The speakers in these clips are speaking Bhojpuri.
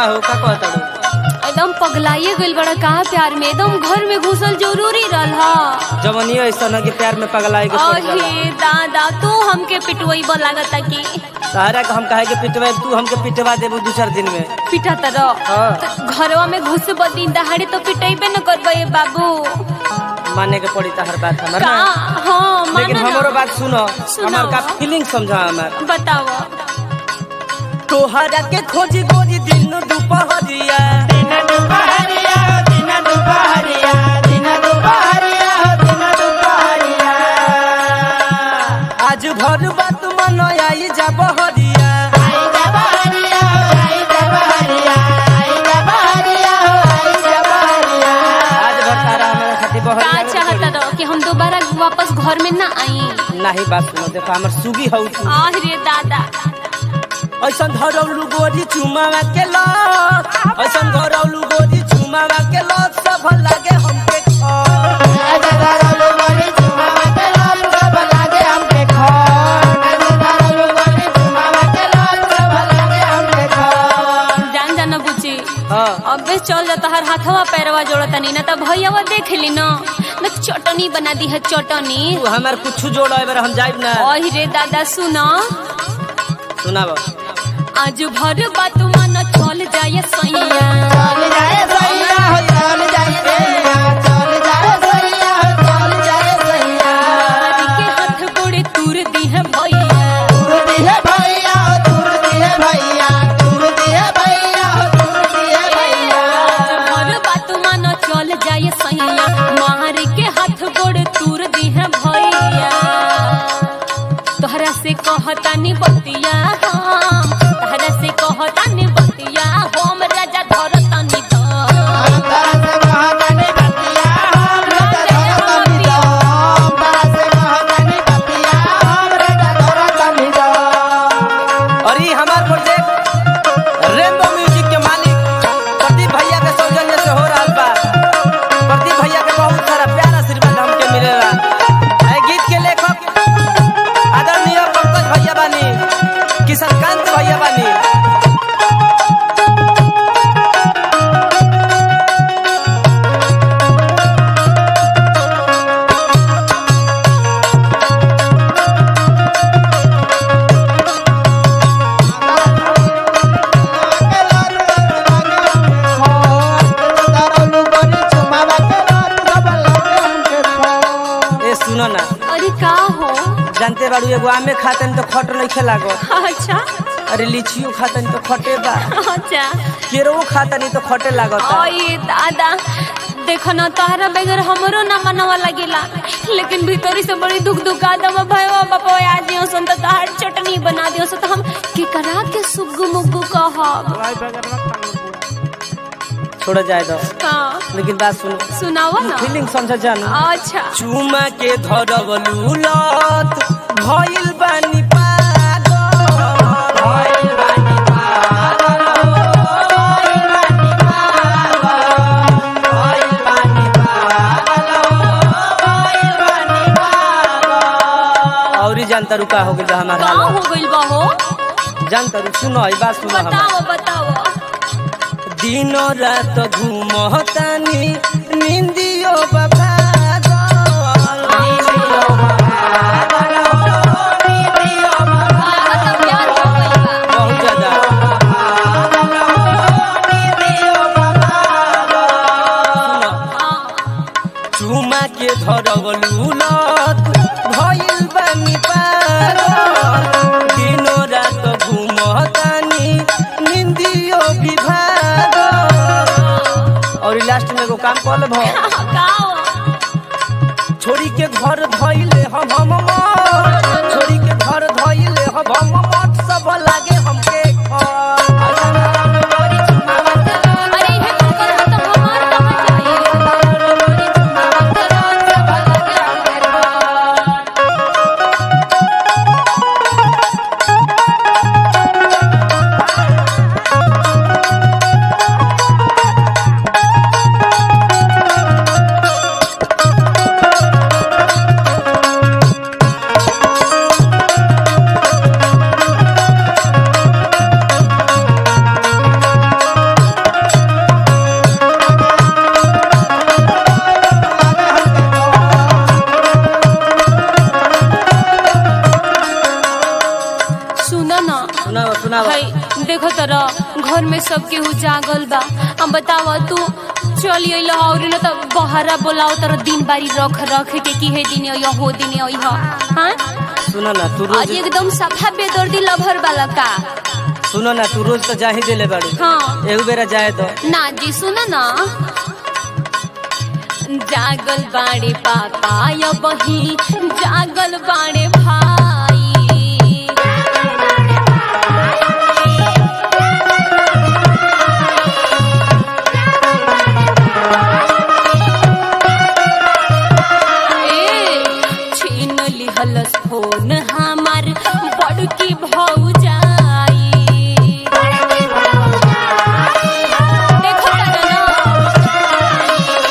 हो का कहता हो एकदम पगलाइए गइल बड़ा कहा प्यार में एकदम घर में घुसल जरूरी रहल हा जवनिया ऐसा न कि प्यार में पगलाई के पड़ जाला अहे दादा तू हमके पिटवई लागता कि सहारा के हम कहे के पिटवा तू हमके पिटवा देबू दू चार दिन में पिटा तरह हाँ। तो घरवा में घुस दिन दहाड़े तो पिटेबे न करबे बाबू माने के पड़ी तहर बात हमर का ना हाँ लेकिन मानो हमरो ना। बात सुनो सुनाओ। हमार का फीलिंग समझा हमार बताओ तोहरा के खोजी खोजी दिन दुपहरिया आज भर बात मन आई जा बहरिया आज भर तारा हमारे खातिर का बहरिया चाहता रहो कि हम दोबारा वापस घर में ना आई नहीं बात सुनो देखो हमर सुगी हौ तू आह रे दादा ऐसन धरौलू गोरी चुमावा के लत ऐसन धरौलू गोरी चुमावा के लत सब लागे हमके खर। जान जाना बुची हाँ अबे चल जाता हर हाथवा पैरवा जोड़ता नहीं ना तब भैयावा देख ली ना न चटनी बना दी है चटनी तू हमार कुछ जोड़ो एबार हम जाइब ना ओही रे दादा सुना सुनाब आज भर बात मन चल जाए सैया हरी के हाथ गोड़े तूर दी है भैया भर बात मन चल जाए सैया मार के हाथ गोड़े तूर दी है भैया तोहरा से कहतानी बतिया हम तोहरा से कहतानी बतिया हम राजा धरतानी तो और ये हमार प्रोजेक्ट रेनबो म्यूजिक के मालिक प्रदीप भैया के सौजन्य से हो रहा बा प्रदीप भैया के बहुत सारा प्यार आशीर्वाद हमके मिलेला ए गीत के लेखक आदरणीय पंकज भैया बानी किशनकांत भैया बानी ए सुनो ना अरे का हो जानते बाड़ू एगो आमे खातन तो खट नहीं लागो अच्छा अरे लीचियो खातन तो खटे बा अच्छा केरो खातनी तो खटे लागता ओए दादा देखो ना तोहरा बगैर हमरो ना मनवा लगेला लेकिन भीतरी से बड़ी दुख दुख आदम भयवा बापा आज दियो सन तो तहार चटनी बना दियो सन तो हम के करा के सुग्गु मुग्गु कहब छोड़ जाए दो हाँ लेकिन बात सुनो सुनावा ना फीलिंग समझ जानू अच्छा चुमा के धरवलू लत भइल बानी पागल भइल बानी पागल भइल बानी पागल भइल बानी पागल भइल बानी पागल औरी जानता रुका हो गइल हमारा का हाल हो गइल बा हो जानता रु सुनो ई बात सुनो हम बताओ बताओ दिन रात घूमतानी निंदियो बाबा लागत प्यार हो गइल बा बहुत ज्यादा सुनो, हाँ चुमा के धरवलू लत भइल बानी पागल दिनो रात घूमतानी निंदियो विभाग और लास्ट में एगो काम कर ले का हो छोड़ी के घर धइले हम हम मत छोड़ी के घर धइले हम हम मत सब लागे हमके खर। अरे हे कुकर हो तो हमार कहाँ जाई देखो तरा घर में सब केहू जागल बा अब बतावा तू चली अइल और न त बहरा बोलाओ तर दिन बारी रख रख के की हे दिन अइह हो दिन अइह हां सुनो ना तू आज रोज एकदम सफा बेदर्दी लभर वाला का सुनो ना तू रोज तो जा ही देले बाड़ी हाँ एहू बेरा जाए तो ना जी सुन ना जागल बाड़े पापा या बही जागल बाड़े भाई ए, छीन लिहलस फोन हमार बड़की भौजाई देखो तारा ना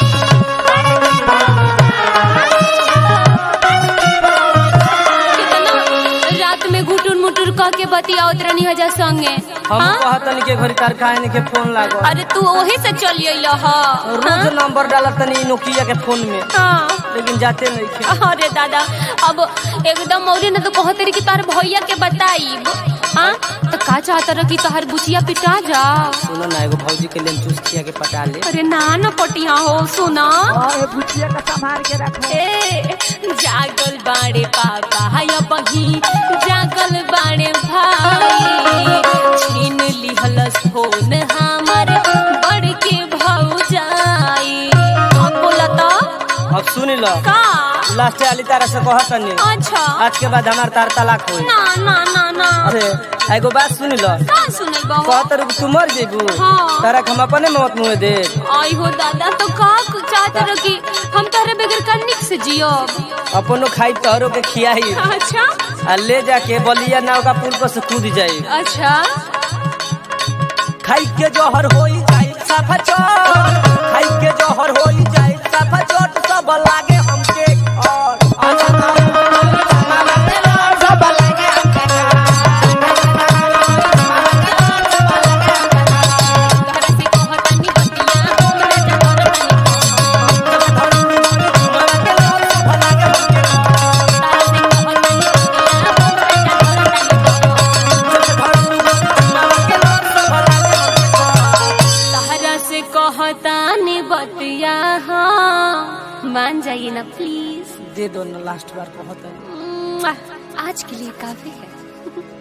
कितना रात में गुटुर मुटुर कह के बतियावत रहनी हजा संगे हम हाँ? कहतनी के घरी कारखाने के फोन लागो अरे तू वही से चली अइल ह रोज नंबर डालत तनी नोकिया के फोन में हाँ लेकिन जाते नहीं थे अरे दादा अब एकदम औरे न तो कहते रही कि तार भैया के बताई हाँ तो का चाहता रह कि तोहर बुचिया पिटा जा सुनो ना एगो भौजी के लिए चूस खिया के पटा ले अरे ना न पटिया हो सुना बुचिया का संभाल के रखो ए जागल बाड़े पापा या बही जागल बाड़े भाई छीन लिहलस फोन हमर बड़के भौजाई अब बोला तो अब सुन लो का लास्ट वाली तारा से कहतनी अच्छा आज के बाद हमार तार तलाक होई ना ना ना ना अरे एगो बात सुन लो का सुनल बहु कहत रह तू मर जेबू हाँ। तारा के हम अपने मौत मुँह दे आई हो दादा तो का चाहते रह कि हम तारे बगैर कनिक से जियो अपनो खाई तोहरो के खियाई अच्छा आ ले जाके बलिया नाव का पुल पर से कूद जाई अच्छा खाई के जोहर होई जाई साफा चोट खाई के जोहर होई जाई साफा चोट सब लागे हमके और सब लागे तोहरा से कहतानी बतिया हमरा जबर तनी तारा से कहतानी बतिया हमरा तहरा से कहतानी बतिया हाँ मान जाइए ना प्लीज दे दो ना लास्ट बार कहत आज के लिए काफी है